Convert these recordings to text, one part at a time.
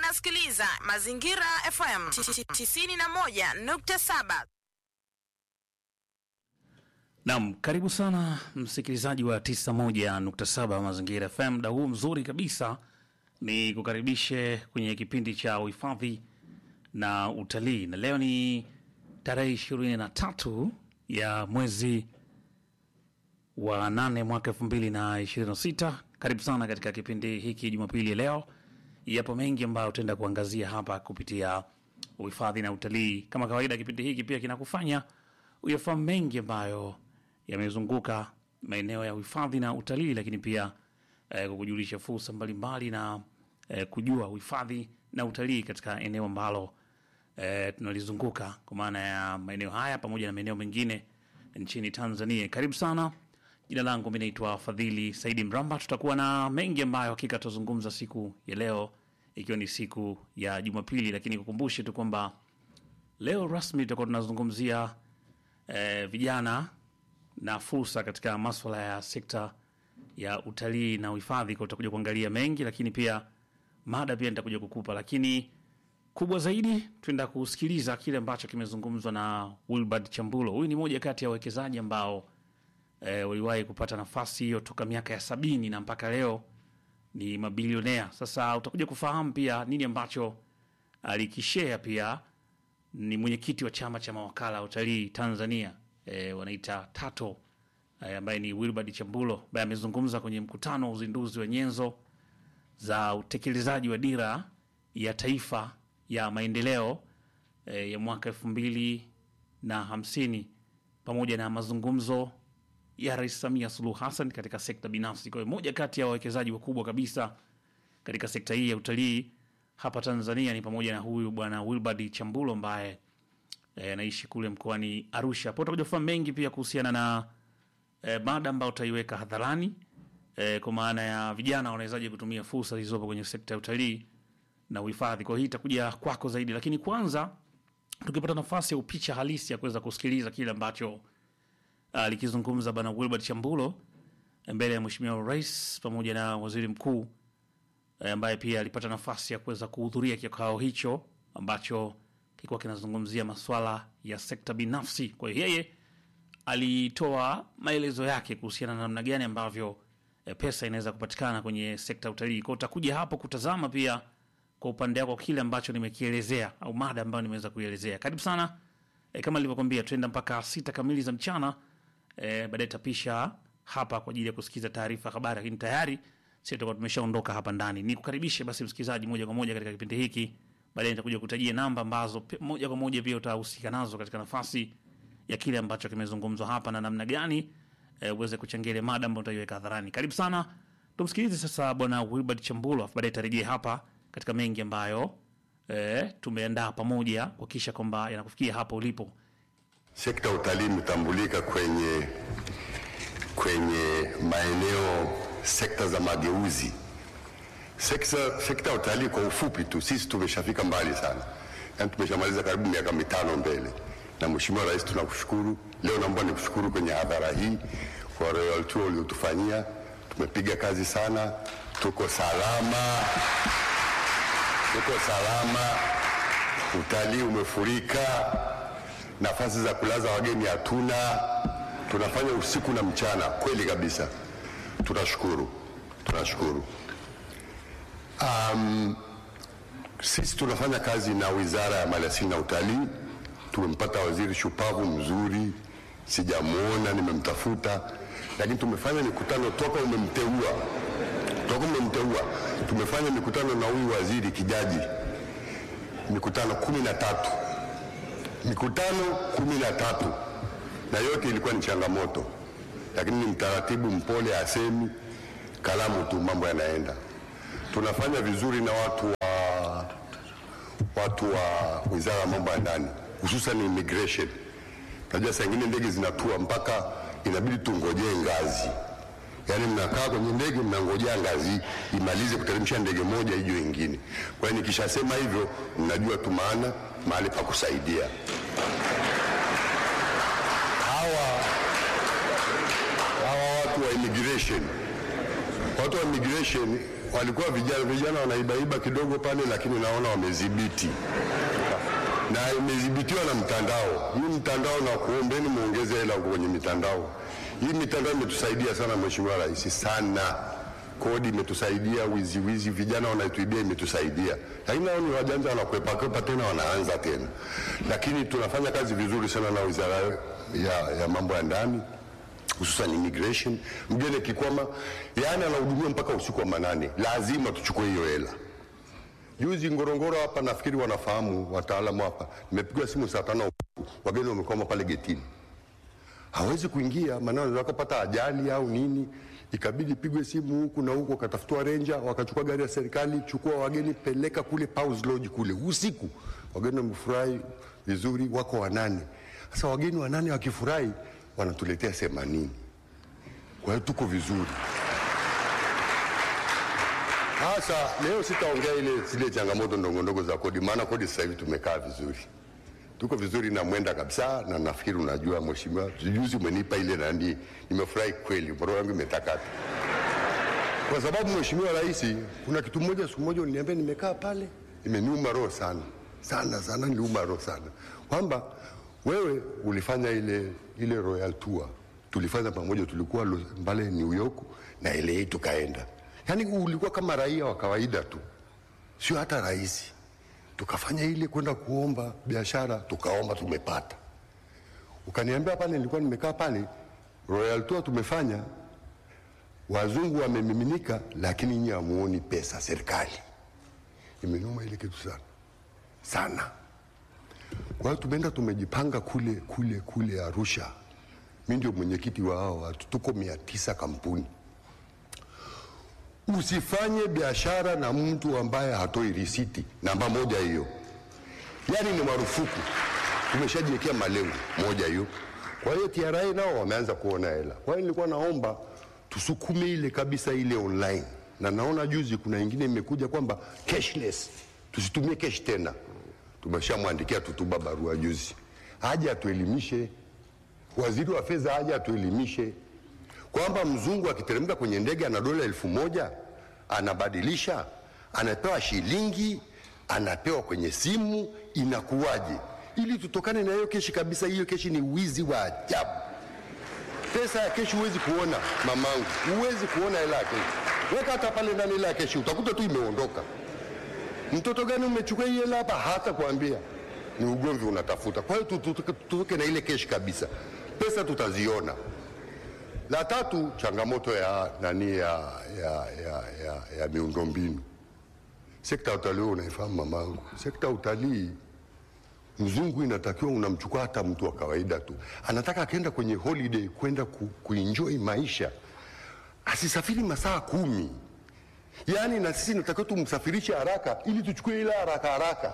unasikiliza Mazingira FM 91.7. Naam, karibu sana msikilizaji wa 91.7 Mazingira FM. Muda huu mzuri kabisa ni kukaribishe kwenye kipindi cha uhifadhi na utalii, na leo ni tarehe ishirini na tatu ya mwezi wa nane mwaka elfu mbili na ishirini na sita. Karibu sana katika kipindi hiki Jumapili ya leo. Yapo mengi ambayo tutaenda kuangazia hapa kupitia uhifadhi na utalii. Kama kawaida, kipindi hiki pia kinakufanya uyafahamu mengi ambayo yamezunguka maeneo ya uhifadhi na utalii, lakini pia eh, kukujulisha fursa mbalimbali na eh, kujua uhifadhi na utalii katika eneo ambalo eh, tunalizunguka kwa maana ya maeneo haya pamoja na maeneo mengine nchini Tanzania. Karibu sana. Jina langu mi naitwa Fadhili Saidi Mramba. Tutakuwa na mengi ambayo hakika tutazungumza siku ya leo, ikiwa ni siku ya Jumapili, lakini kukumbushe tu kwamba leo rasmi tutakuwa tunazungumzia eh, vijana na fursa katika maswala ya sekta ya utalii na uhifadhi. Kwa tutakuja kuangalia mengi, lakini pia mada pia nitakuja kukupa, lakini kubwa zaidi tuenda kusikiliza kile ambacho kimezungumzwa na Wilbard Chambulo. Huyu ni moja kati ya wawekezaji ambao e, waliwahi kupata nafasi hiyo toka miaka ya sabini na mpaka leo ni mabilionea. Sasa utakuja kufahamu pia nini ambacho alikishea. Pia ni mwenyekiti wa chama cha mawakala wa utalii Tanzania e, wanaita TATO e, ambaye ni Wilbard Chambulo ambaye amezungumza kwenye mkutano wa uzinduzi wa nyenzo za utekelezaji wa dira ya taifa ya maendeleo e, ya mwaka elfu mbili na hamsini pamoja na mazungumzo ya Rais Samia Suluhu Hassan katika sekta binafsi. Kwa hiyo moja kati ya wawekezaji wakubwa kabisa katika sekta hii ya utalii hapa Tanzania ni pamoja na huyu bwana Wilbard Chambulo ambaye e, anaishi kule mkoani Arusha. Hapo utakuja kufahamu mengi pia kuhusiana na e, mada ambayo utaiweka hadharani e, kwa maana ya vijana wanawezaje kutumia fursa zilizopo kwenye sekta ya utalii na uhifadhi. Kwa hiyo hii itakuja kwako zaidi, lakini kwanza tukipata nafasi ya upicha halisi ya kuweza kusikiliza kile ambacho alikizungumza bwana Wilbard Chambulo mbele ya Mheshimiwa Rais pamoja na Waziri Mkuu eh, ambaye pia alipata nafasi ya kuweza kuhudhuria kikao hicho ambacho kilikuwa kinazungumzia masuala ya sekta binafsi. Kwa hiyo yeye alitoa maelezo yake kuhusiana na namna gani ambavyo eh, pesa inaweza kupatikana kwenye sekta ya utalii. Kwa hiyo utakuja hapo kutazama pia kwa upande wako kile ambacho nimekielezea au mada ambayo nimeweza kuielezea. Karibu sana. E, kama nilivyokwambia tuenda mpaka sita kamili za mchana. E, baadaye tapisha hapa kwa ajili ya kusikiza taarifa habari, lakini tayari sisi tutakuwa tumeshaondoka hapa ndani. Nikukaribishe basi msikilizaji moja kwa moja katika kipindi hiki. Baadaye nitakuja kutajia namba ambazo pe- moja kwa moja pia utahusika nazo katika nafasi ya kile ambacho kimezungumzwa hapa na namna gani e, uweze kuchangia ile mada ambayo utaiweka hadharani. Karibu sana. Tumsikilize sasa bwana Wilbard Chambulo, afu baadaye tarejea hapa katika mengi ambayo e, tumeandaa pamoja kuhakikisha kwamba yanakufikia hapo ulipo. Sekta ya utalii imetambulika kwenye, kwenye maeneo sekta za mageuzi. Sekta, sekta ya utalii kwa ufupi tu, sisi tumeshafika mbali sana, yaani tumeshamaliza karibu miaka mitano mbele. Na Mheshimiwa Rais, tunakushukuru leo. Naomba nikushukuru kwenye hadhara hii kwa royal tour uliotufanyia. Tumepiga kazi sana, tuko salama, tuko salama, utalii umefurika nafasi za kulaza wageni hatuna, tunafanya usiku na mchana, kweli kabisa. Tunashukuru, tunashukuru. Um, sisi tunafanya kazi na Wizara ya Maliasili na Utalii. Tumempata waziri shupavu mzuri, sijamwona, nimemtafuta, lakini tumefanya mikutano toka umemteua, toka umemteua, tumefanya mikutano na huyu waziri Kijaji, mikutano kumi na tatu mikutano kumi na tatu na yote ilikuwa ni changamoto, lakini ni mtaratibu, mpole, asemi kalamu tu, mambo yanaenda. Tunafanya vizuri na watu wa, watu wa wizara ya mambo ya ndani, hususan immigration. Najua saa ingine ndege zinatua mpaka inabidi tungojee ngazi, yaani mnakaa kwenye ndege mnangojea ngazi imalize kuteremsha ndege moja ije ingine. Kwa hiyo nikishasema hivyo, mnajua tu maana mahali pa kusaidia hawa hawa watu wa immigration, watu wa immigration walikuwa vijana vijana wanaibaiba kidogo pale, lakini naona wamedhibiti na imedhibitiwa na mtandao. Hii mtandao na kuombeni muongeze hela huko kwenye mitandao. Hii mitandao imetusaidia sana, Mheshimiwa Rais, sana. Kodi imetusaidia, wizi wizi, vijana wanaituibia, imetusaidia. Lakini nao ni wajanja, wanakwepa kwepa tena, wanaanza tena. Lakini tunafanya kazi vizuri sana na wizara ya, ya mambo ya ndani hususan immigration. Mgeni akikwama, yaani anahudumiwa mpaka usiku wa manane, lazima tuchukue hiyo hela. Juzi Ngorongoro hapa, nafikiri wanafahamu wataalamu hapa, nimepigwa simu saa tano usiku, wageni wamekwama pale getini, hawezi kuingia, maana wanaweza kupata ajali au nini, ikabidi pigwe simu huku na huku, wakatafutwa renja, wakachukua gari ya serikali, chukua wageni, peleka kule Pause Lodge kule usiku. Wageni wamefurahi vizuri, wako wanane. Sasa wageni wanane wakifurahi, wanatuletea themanini. Kwa hiyo tuko vizuri. Sasa leo sitaongea ile zile changamoto ndogo ndogo za kodi, maana kodi sasa hivi tumekaa vizuri, tuko vizuri na mwenda kabisa, na nafikiri unajua mheshimiwa, juzi umenipa ile nani, nimefurahi kweli, roho yangu imetakata kwa sababu mheshimiwa rais, kuna kitu moja, siku moja uliniambia, nimekaa pale, imeniuma roho sana sana sana, niliuma roho sana kwamba wewe ulifanya ile ile royal tour, tulifanya pamoja, tulikuwa Los- pale New York na LA tukaenda, yaani ulikuwa kama raia wa kawaida tu, sio hata rais. Tukafanya ile kwenda kuomba biashara, tukaomba, tumepata. Ukaniambia pale, nilikuwa nimekaa pale, royal tour tumefanya wazungu wamemiminika, lakini nyinyi hamuoni pesa serikali. Imenuma ile kitu sana sana. Kwa hiyo tumeenda tumejipanga kule kule kule Arusha. Mi ndio mwenyekiti wa hao watu, tuko mia tisa kampuni. Usifanye biashara na mtu ambaye hatoi risiti, namba moja hiyo, yaani ni marufuku. Tumeshajiwekea malengo moja hiyo. Kwa hiyo TRA nao wameanza kuona hela. Kwa hiyo nilikuwa naomba tusukume ile kabisa ile online, na naona juzi kuna ingine imekuja kwamba cashless, tusitumie cash tena. Tumeshamwandikia Tutuba barua juzi, aje atuelimishe, waziri wa fedha aje atuelimishe kwamba mzungu akiteremka kwenye ndege ana dola elfu moja anabadilisha, anapewa shilingi, anapewa kwenye simu, inakuwaje? Ili tutokane na hiyo keshi kabisa. Hiyo keshi ni wizi wa ajabu. Pesa ya keshi huwezi kuona mamangu, huwezi kuona hela ya keshi. Weka hata pale ndani hela ya keshi, utakuta tu imeondoka. Mtoto gani umechukua hii hela hapa? Hata kuambia ni ugomvi unatafuta. Kwa hiyo tutoke tutoke na ile keshi kabisa, pesa tutaziona. La tatu, changamoto ya nani ya, ya, ya, ya, ya miundombinu. Sekta ya utalii unaifahamu mamangu, sekta ya utalii mzungu inatakiwa unamchukua hata mtu wa kawaida tu, anataka akaenda kwenye holiday kwenda ku, kuenjoy maisha, asisafiri masaa kumi. Yaani na sisi natakiwa tumsafirishe haraka ili tuchukue ile haraka haraka,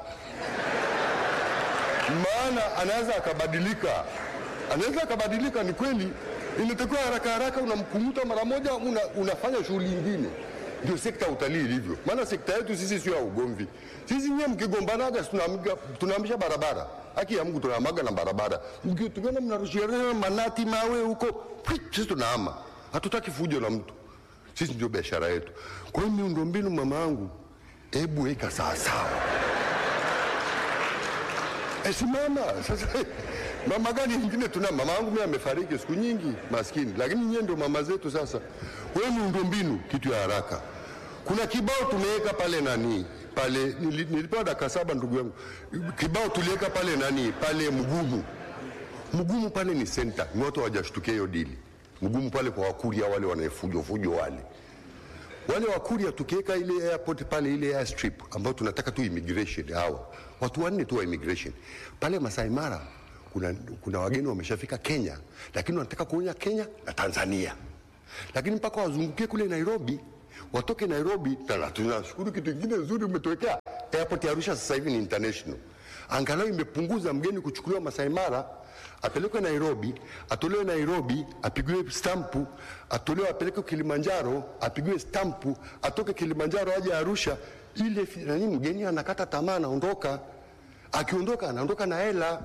maana anaweza akabadilika, anaweza akabadilika. Ni kweli, inatakiwa haraka haraka, unamkumuta mara moja, una, unafanya shughuli nyingine. Ndio sekta ya utalii ilivyo, maana sekta yetu sisi sio ya ugomvi. Sisi nyewe mkigombanaga, tunaamga- tunaamisha barabara, haki ya Mungu tunaamaga na barabara. Mki- Tukiona mnarushiana manati mawe huko, pwi, sisi tunahama, hatutaki fujo na mtu. Sisi ndio biashara yetu. Kwa hiyo miundombinu, mama yangu, hebu weka sawasawa. E, simama sasa. Mama gani nyingine tuna? Mama yangu mimi amefariki siku nyingi, maskini, lakini nyie ndio mama zetu. Sasa wewe, miundombinu kitu ya haraka. Kuna kibao tumeweka pale nani pale, nili- nilipewa dakika saba ndugu yangu, kibao tuliweka pale nani pale Mgumu. Mgumu pale ni center, ni watu hawajashtukia hiyo dili. Mgumu pale kwa Wakuria wale wanaefujo fujo wale wale Wakuria tukiweka ile airport pale ile airstrip ambayo tunataka tu immigration hawa watu wanne tu wa immigration pale Masai Mara kuna, kuna wageni wameshafika Kenya lakini wanataka kuonya Kenya na Tanzania lakini mpaka wazungukie kule Nairobi watoke Nairobi na tunashukuru kitu kingine nzuri umetuwekea airport ya Arusha sasa hivi ni international angalau imepunguza mgeni kuchukuliwa Masai Mara apelekwe Nairobi, atolewe Nairobi, apigiwe stampu, atolewe apelekwe Kilimanjaro, apigiwe stampu, atoke Kilimanjaro aje Arusha. Ile fi- nani, mgeni anakata tamaa, anaondoka. Akiondoka anaondoka na hela.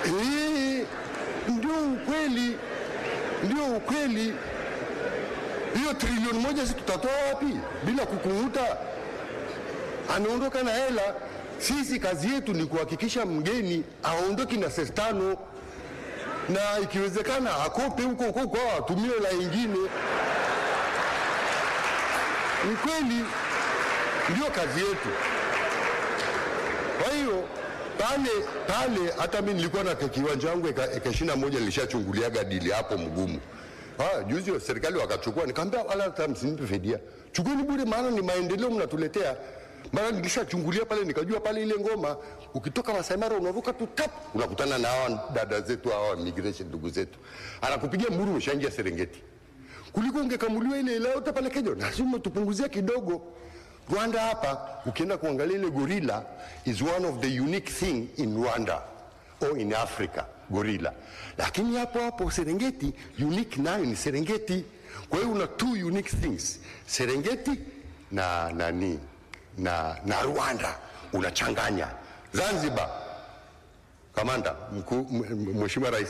Eh, ndio ukweli, ndio ukweli. hiyo trilioni moja si tutatoa wapi bila kukung'uta? Anaondoka na hela. Sisi kazi yetu ni kuhakikisha mgeni aondoki na senti tano, na ikiwezekana akope huko huko kwao, atumie la ingine. Ni kweli, ndio kazi yetu. Kwa hiyo pale pale, hata mimi nilikuwa na kiwanja wangu eka eka ishirini na moja nilishachunguliaga dili hapo mgumu. Ah, juzi wa serikali wakachukua, nikamwambia wala hata msinipe fidia, chukueni bure, maana ni maendeleo mnatuletea. Maana nilishachungulia pale, nikajua pale ile ngoma, ukitoka Masai Mara unaruka tu tap, unakutana na hawa dada zetu hawa migration, ndugu zetu, anakupigia mburu, umeshaingia Serengeti kuliko ungekamuliwa ile ile yote pale Kenya, lazima tupunguzia kidogo. Rwanda hapa ukienda kuangalia ile gorilla is one of the unique thing in Rwanda or in Africa gorilla, lakini hapo hapo Serengeti unique nayo ni Serengeti. Kwa hiyo una two unique things Serengeti na nani na, na Rwanda unachanganya. Zanzibar, kamanda mkuu, m- m- mheshimiwa rais,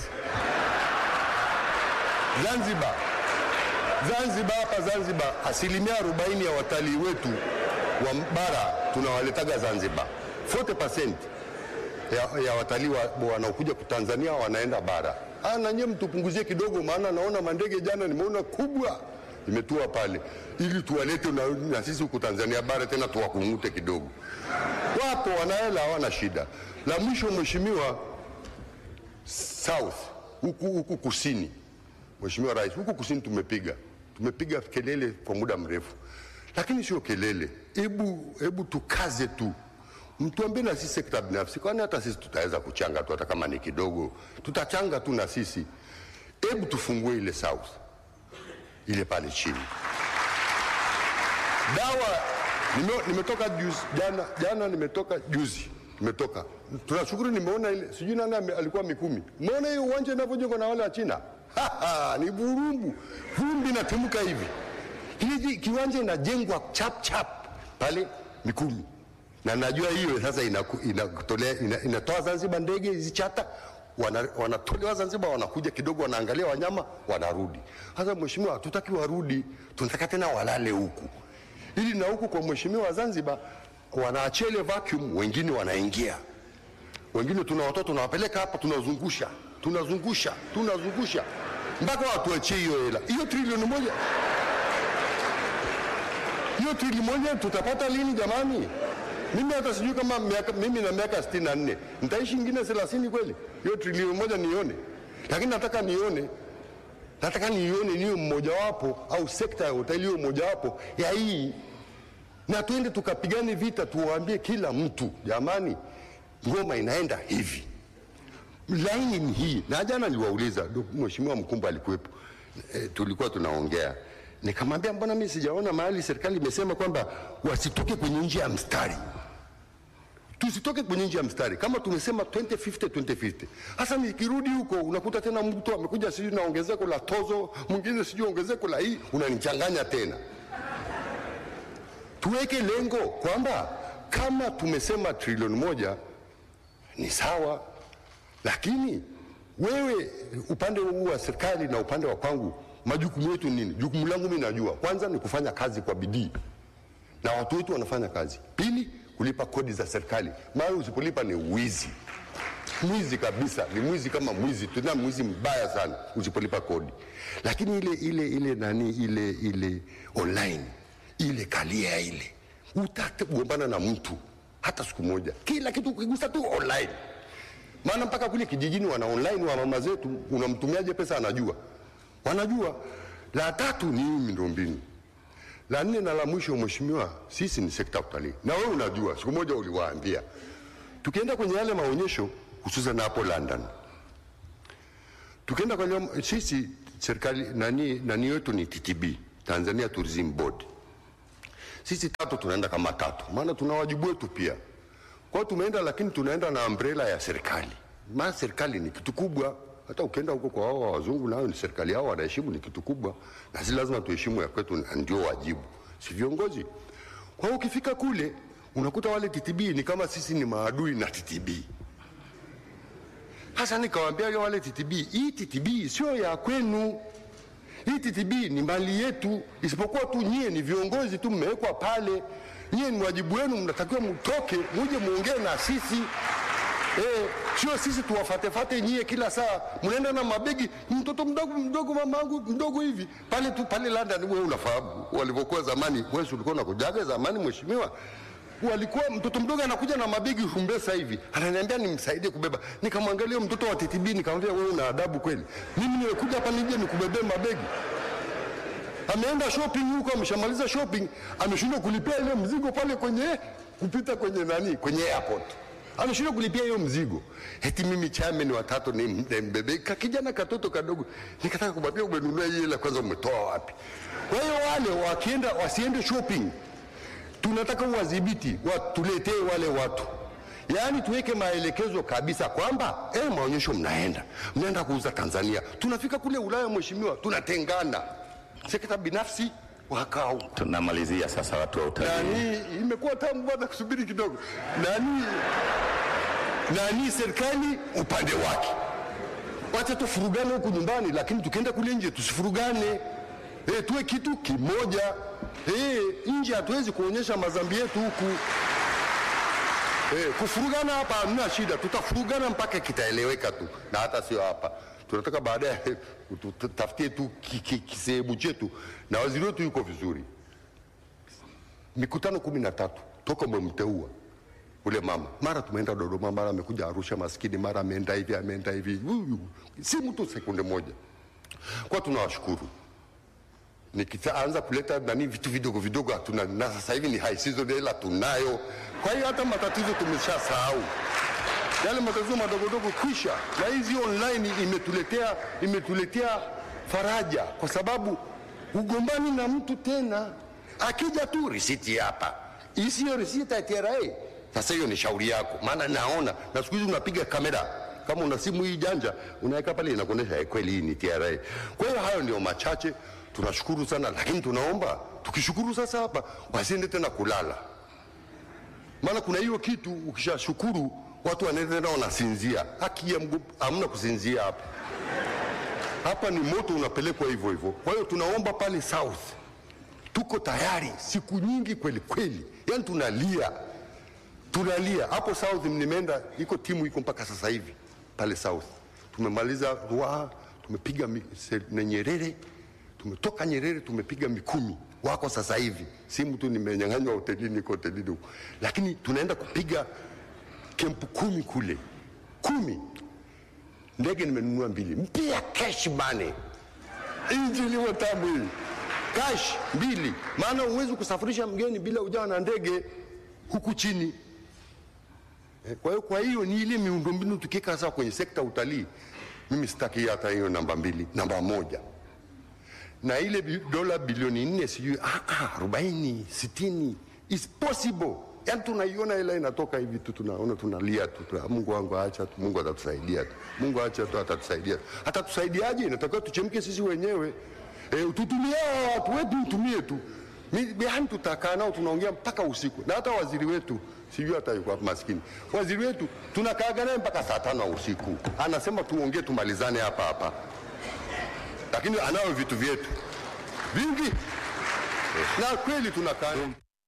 Zanzibar Zanzibar hapa Zanzibar, asilimia 40 ya watalii wetu wa bara tunawaletaga Zanzibar. 40% ya, ya watalii wa- wanaokuja wa Tanzania wanaenda bara. Ah, na nyie mtupunguzie kidogo, maana naona mandege jana nimeona kubwa imetua pale, ili tuwalete na, na sisi huku Tanzania bara tena tuwakungute kidogo. Wapo wanahela, hawana shida. La mwisho, mheshimiwa, south huku huku kusini Mheshimiwa Rais, huku kusini tumepiga tumepiga kelele kwa muda mrefu, lakini sio kelele. Hebu hebu tukaze tu, mtuambie na sisi sekta binafsi, kwani hata sisi tutaweza kuchanga tu, hata kama ni kidogo, tutachanga tu na sisi. Hebu tufungue ile south ile pale chini. Dawa nime, nimetoka juzi jana, jana nimetoka juzi nimetoka, tunashukuru, nimeona ile sijui nani ame- alikuwa Mikumi, umeona hiyo uwanja inavyojengwa na wale wa China Ha, ha, ni burumbu, vumbi inatimka hivi. Hii kiwanja inajengwa chap chap pale Mikumi, na najua hiyo sasa inaku- inatolea ina, inatoa Zanzibar ndege hizi chata wana- wanatolewa Zanzibar, wanakuja kidogo, wanaangalia wanyama, wanarudi. Sasa mheshimiwa, hatutaki warudi, tunataka tena walale huku, ili na huku kwa mheshimiwa wa Zanzibar wanaachia ile vacuum, wengine wanaingia wengine tuna watoto tunawapeleka hapa, tunazungusha tunazungusha tunazungusha mpaka watuachie hiyo hela. Hiyo trilioni moja, hiyo trilioni moja tutapata lini jamani? Mimi hata sijui kama miaka, mimi na miaka sitini na nne nitaishi ingine thelathini kweli? Hiyo trilioni moja nione, lakini nataka nione nataka niione niwe mmojawapo au sekta ya hoteli iwe mmojawapo ya hii na tuende tukapigane vita, tuwaambie kila mtu jamani, ngoma inaenda hivi, laini ni hii. Na jana niliwauliza, Dok- mheshimiwa Mkumba alikuwepo, e, tulikuwa tunaongea, nikamwambia mbona mimi sijaona mahali serikali imesema kwamba wasitoke kwenye njia ya mstari tusitoke kwenye nje ya mstari kama tumesema 2050 2050. Hasa nikirudi huko unakuta tena mtu amekuja sijui na ongezeko la tozo, mwingine sijui ongezeko la hii, unanichanganya tena. Tuweke lengo kwamba kama tumesema trilioni moja ni sawa, lakini wewe upande huu wa serikali na upande wa kwangu, majukumu yetu nini? Jukumu langu mimi najua, kwanza ni kufanya kazi kwa bidii na watu wetu wanafanya kazi. Pili, kulipa kodi za serikali, maana usipolipa ni wizi, mwizi kabisa, ni mwizi kama mwizi, tena mwizi mbaya sana usipolipa kodi. Lakini ile ile ile nani ile ile online ile kalia ile, utagombana na mtu hata siku moja, kila kitu ukigusa tu online. Maana mpaka kule kijijini wana online wa mama zetu, unamtumiaje pesa anajua, wanajua. La tatu ni hii miundombinu la nne na la mwisho, mheshimiwa, sisi ni sekta ya utalii, na wewe unajua, siku moja uliwaambia, tukienda kwenye yale maonyesho, hususan hapo London, tukienda kwenye sisi serikali nani, nani yetu ni TTB, Tanzania Tourism Board. Sisi tatu tunaenda kama tatu, maana tuna wajibu wetu pia. Kwa hiyo tumeenda, lakini tunaenda na umbrella ya serikali, maana serikali ni kitu kubwa. Hata ukienda huko kwa hao wazungu, nayo ni serikali yao wanaheshimu, ni kitu kubwa, na sisi lazima tuheshimu ya kwetu, na ndio wajibu, si viongozi. Kwa hiyo ukifika kule unakuta wale TTB ni kama sisi ni maadui na TTB. Hasa nikawaambia wale TTB, hii TTB sio ya kwenu, Hii TTB ni mali yetu, isipokuwa tu nyie ni viongozi tu, mmewekwa pale. Nyie ni wajibu wenu, mnatakiwa mtoke muje muongee na sisi eh, sio sisi tuwafatefate nyie kila saa. Mnaenda na mabegi, mtoto mdogo mdogo, mamangu mdogo hivi pale tu pale London. Wewe unafahamu walivyokuwa zamani, wewe ulikuwa unakujaga zamani, mheshimiwa walikuwa mtoto mdogo anakuja na mabegi Rumbesa hivi, ananiambia nimsaidie kubeba. Nikamwangalia mtoto wa TTB nikamwambia, wewe una adabu kweli? Mimi nimekuja hapa nije nikubebee mabegi? Ameenda shopping huko, ameshamaliza shopping, ameshindwa kulipia ile mzigo pale kwenye kupita kwenye nani, kwenye airport ameshindwa kulipia hiyo mzigo. Eti mimi chairman wa tatu ni mbebe ka kijana katoto kadogo, nikataka kumwambia umenunua hii hela kwanza, umetoa wapi? Kwa hiyo wale wakienda wasiende shopping tunataka uwadhibiti watuletee wale watu, yaani tuweke maelekezo kabisa kwamba eh, maonyesho mnaenda mnaenda kuuza Tanzania, tunafika kule Ulaya, mheshimiwa, tunatengana sekta binafsi wakau Tunamalizia sasa, watu wa utalii. nani, imekuwa tamu bwana, kusubiri kidogo nani nani, serikali upande wake, wacha tufurugane huku nyumbani, lakini tukienda kule nje tusifurugane. E, tuwe kitu kimoja. E, nje hatuwezi kuonyesha mazambi yetu huku. E, kufurugana hapa hamna shida, tutafurugana mpaka kitaeleweka tu, na hata sio hapa. Tunataka baadaye tutafutie tu ki- ki- kisehemu chetu, na waziri wetu yuko vizuri. Mikutano kumi na tatu toka umemteua ule mama, mara tumeenda Dodoma, mara amekuja Arusha maskini, mara ameenda hivi ameenda hivi, Huyu, si mtu sekunde moja. Kwa tunawashukuru nikianza kuleta nani vitu vidogo vidogo hatuna, na sasa hivi ni high season, hela tunayo. Kwa hiyo hata matatizo tumeshasahau yale matatizo madogodogo kwisha, na hizi online imetuletea imetuletea faraja, kwa sababu ugombani na mtu tena, akija tu risiti hapa, isiyo risiti ya TRA. Sasa hiyo ni shauri yako, maana naona na siku hizi unapiga kamera kama una simu hii janja unaweka pale inakuonyesha eh, kweli hii ni TRA. Kwa hiyo hayo ndio machache, tunashukuru sana, lakini tunaomba tukishukuru sasa hapa wasiende tena kulala maana kuna hiyo kitu ukishashukuru watu wanaenda tena wanasinzia. Haki ya mgo- hamna kusinzia hapa. Hapa ni moto unapelekwa hivyo hivyo. Kwa hiyo tunaomba pale South, tuko tayari siku nyingi kweli kweli, yani tunalia tunalia hapo South. Nimeenda, iko timu iko mpaka sasa hivi pale South, tumemaliza Ruaha, tumepiga mi- se- na Nyerere, tumetoka Nyerere tumepiga Mikumi, wako sasa hivi. Simu tu nimenyang'anywa hotelini, niko hotelini huko, lakini tunaenda kupiga kempu kumi kule, kumi. Ndege nimenunua mbili mpya, cash money, injili tamu hii, cash mbili, maana huwezi kusafirisha mgeni bila ujawa na ndege huku chini. Eh, Kwa hiyo kwa hiyo ni ile miundombinu tukiweka sasa kwenye sekta ya utalii, mimi sitaki hata hiyo namba mbili, namba moja na ile bi- dola bilioni nne sijui ah, ah, arobaini sitini is possible. Yani tunaiona hela inatoka hivi tu, tunaona tunalia tu, tuna, Mungu wangu acha tu, Mungu atatusaidia tu, Mungu acha tu, atatusaidia. Atatusaidiaje? Inatakiwa tuchemke sisi wenyewe e, tutumie hawa watu wetu, mtumie tu Mi- yani tutakaa nao tunaongea mpaka usiku, na hata waziri wetu sijui hata yuko hapa maskini, waziri wetu tunakaaga naye mpaka saa tano ya usiku, anasema tuongee tumalizane hapa hapa lakini anayo vitu vyetu vingi na kweli tunakaa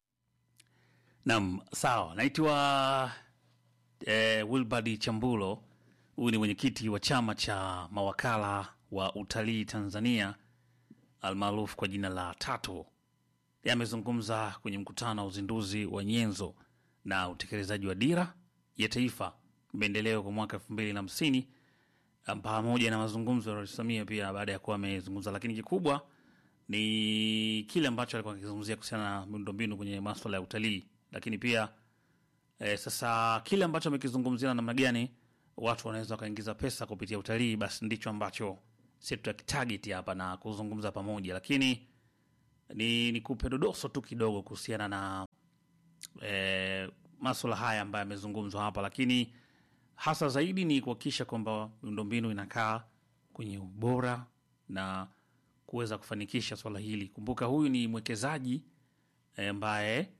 Naam, sawa. Naitwa eh, Wilbard Chambulo. Huyu ni mwenyekiti wa chama cha mawakala wa utalii Tanzania almaarufu kwa jina la Tato. Yeye amezungumza kwenye mkutano wa uzinduzi wa nyenzo na utekelezaji wa dira ya taifa maendeleo kwa mwaka elfu mbili na hamsini pamoja na mazungumzo ya Rais Samia pia baada ya kuwa amezungumza, lakini kikubwa ni kile ambacho alikuwa akizungumzia kuhusiana na miundombinu kwenye maswala ya utalii, lakini pia e, sasa kile ambacho amekizungumzia na namna gani watu wanaweza wakaingiza pesa kupitia utalii, basi ndicho ambacho sisi tutakitarget hapa na kuzungumza pamoja, lakini ni nikupe dodoso tu kidogo kuhusiana na e, maswala haya ambayo yamezungumzwa hapa, lakini hasa zaidi ni kuhakikisha kwamba miundombinu inakaa kwenye ubora na kuweza kufanikisha swala hili. Kumbuka huyu ni mwekezaji eh, ambaye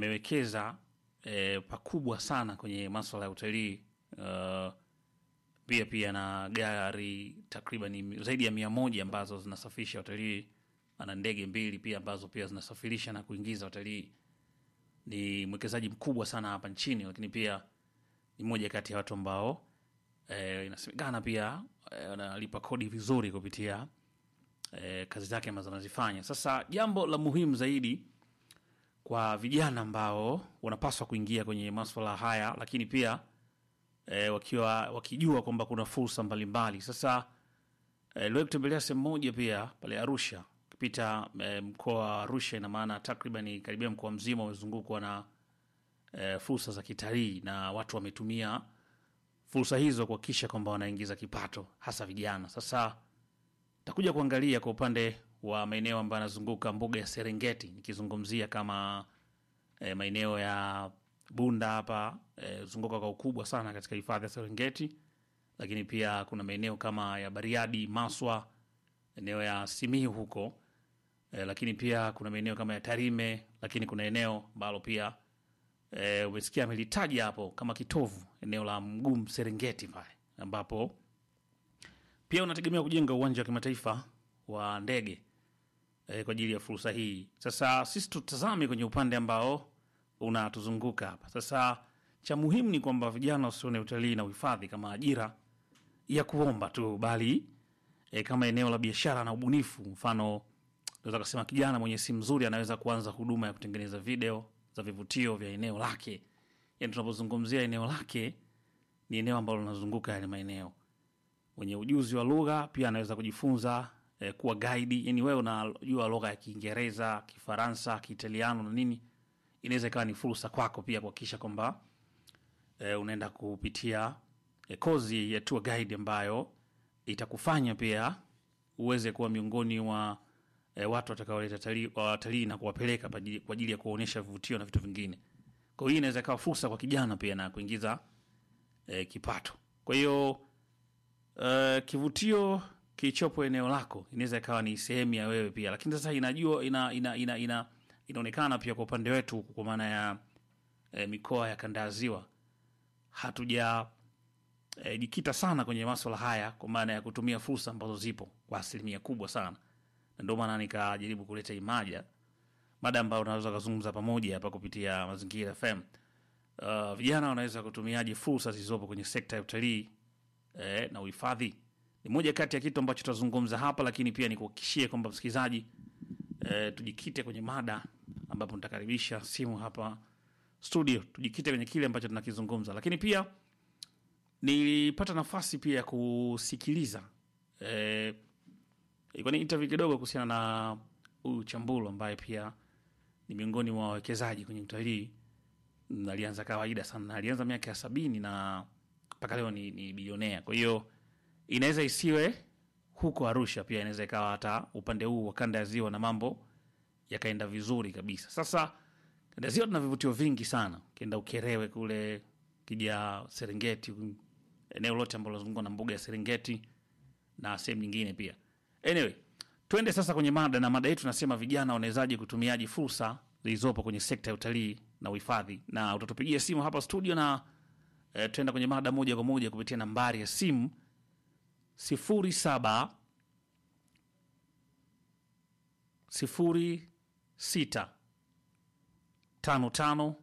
amewekeza eh, pakubwa sana kwenye maswala ya utalii uh, pia pia na gari takriban zaidi ya mia moja ambazo zinasafirisha watalii. Ana ndege mbili pia ambazo pia zinasafirisha na kuingiza watalii. Ni mwekezaji mkubwa sana hapa nchini, lakini pia ni mmoja kati ya watu ambao eh, inasemekana pia eh, wanalipa kodi vizuri kupitia eh, kazi zake ambazo anazifanya. Sasa jambo la muhimu zaidi kwa vijana ambao wanapaswa kuingia kwenye maswala haya, lakini pia e, wakiwa wakijua kwamba kuna fursa mbalimbali. Sasa e, liwahi kutembelea sehemu moja pia pale Arusha, ukipita e, mkoa wa Arusha, ina maana takriban karibia mkoa mzima umezungukwa na e, fursa za kitalii na watu wametumia fursa hizo kuhakikisha kwamba wanaingiza kipato, hasa vijana. Sasa takuja kuangalia kwa upande wa maeneo ambayo yanazunguka mbuga ya Serengeti, nikizungumzia kama e, maeneo ya Bunda hapa e, zunguka kwa ukubwa sana katika hifadhi ya Serengeti, lakini pia kuna maeneo kama ya Bariadi, Maswa, eneo ya Simiyu huko e, lakini pia kuna maeneo kama ya Tarime, lakini kuna eneo ambalo pia e, umesikia amelitaja hapo kama kitovu, eneo la Mgumu Serengeti pale ambapo pia unategemea kujenga uwanja wa kimataifa wa ndege e, kwa ajili ya fursa hii. Sasa sisi tutazame kwenye upande ambao unatuzunguka hapa. Sasa cha muhimu ni kwamba vijana wasione utalii na uhifadhi kama ajira ya kuomba tu, bali e, kama eneo la biashara na ubunifu. Mfano, naweza kusema kijana mwenye simu nzuri anaweza kuanza huduma ya kutengeneza video za vivutio vya eneo lake. Yani tunapozungumzia eneo lake, ni eneo ambalo linazunguka yale maeneo. Mwenye ujuzi wa lugha pia anaweza kujifunza eh, kuwa guide. Yani wewe unajua lugha ya Kiingereza, Kifaransa, Kiitaliano na nini, inaweza ikawa ni fursa kwako pia kuhakikisha kwamba eh, unaenda kupitia eh, kozi ya tour guide ambayo itakufanya pia uweze kuwa miongoni mwa eh, watu watakaoleta talii- watalii na kuwapeleka pa ajili- kwa ajili ya kuonyesha vivutio na vitu vingine. Kwa hiyo inaweza ikawa fursa kwa kijana pia na kuingiza eh, kipato. Kwa hiyo Uh, kivutio kilichopo eneo lako inaweza ikawa ni sehemu ya wewe pia, lakini sasa inajua ina, ina, ina, ina, inaonekana pia kwa upande wetu huku kwa maana ya eh, mikoa ya kanda ya ziwa hatuja eh, jikita sana kwenye maswala haya kwa maana ya kutumia fursa ambazo zipo kwa asilimia kubwa sana, na ndio maana nikajaribu kuleta imaja mada ambayo unaweza kuzungumza pamoja hapa kupitia Mazingira FM. Uh, vijana wanaweza kutumiaje fursa zilizopo kwenye sekta ya utalii eh, na uhifadhi ni moja kati ya kitu ambacho tutazungumza hapa, lakini pia nikuhakikishie kwamba msikilizaji, eh, tujikite kwenye mada ambapo nitakaribisha simu hapa studio, tujikite kwenye kile ambacho tunakizungumza, lakini pia nilipata nafasi pia ya kusikiliza eh, ilikuwa ni interview kidogo kuhusiana na huyu Chambulu ambaye pia ni miongoni mwa wawekezaji kwenye utalii. Mm, Alianza kawaida sana, na alianza miaka ya sabini na mpaka leo ni, ni bilionea. Kwa hiyo inaweza isiwe huko Arusha, pia inaweza ikawa hata upande huu wa kanda ya ziwa na mambo yakaenda vizuri kabisa. Sasa kanda ya ziwa tuna vivutio vingi sana, ukienda Ukerewe kule, kija Serengeti, eneo lote ambalo linazungukwa na mbuga ya Serengeti na sehemu nyingine pia. Anyway, twende sasa kwenye mada, na mada yetu nasema vijana wanawezaje kutumiaji fursa zilizopo kwenye sekta ya utalii na uhifadhi, na utatupigia simu hapa studio na e, tuenda kwenye mada moja kwa moja kupitia nambari ya simu sifuri saba sifuri sita tano tano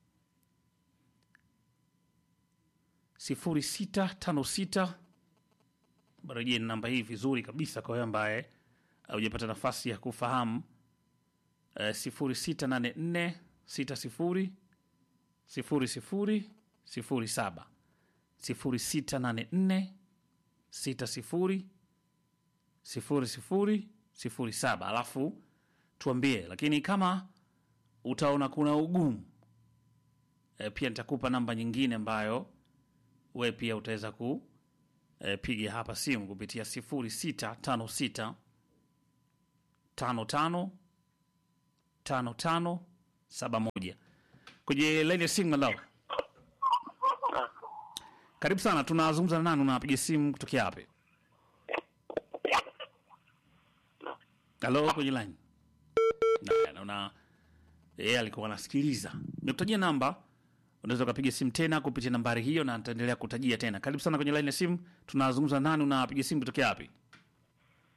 sifuri sita tano sita barejee namba hii vizuri kabisa kwa wewe ambaye haujapata nafasi ya kufahamu e, sifuri sita nane nne sita sifuri sifuri sifuri sifuri saba sifuri sita nane nne sita sifuri sifuri sifuri sifuri saba alafu tuambie, lakini kama utaona kuna ugumu e, pia nitakupa namba nyingine ambayo we pia utaweza ku e, piga hapa simu kupitia sifuri sita tano sita tano tano tano tano saba moja kwenye laini ya simu. Hello, karibu sana. Tunazungumza na nani? Unapiga simu kutokea wapi? Halo, kwenye line. Na- Naona yeye alikuwa anasikiliza. Nimekutajia namba unaweza ukapiga simu tena kupitia nambari hiyo na nitaendelea kutajia tena. Karibu sana kwenye line ya simu. Tunazungumza nani, unapiga simu kutokea wapi?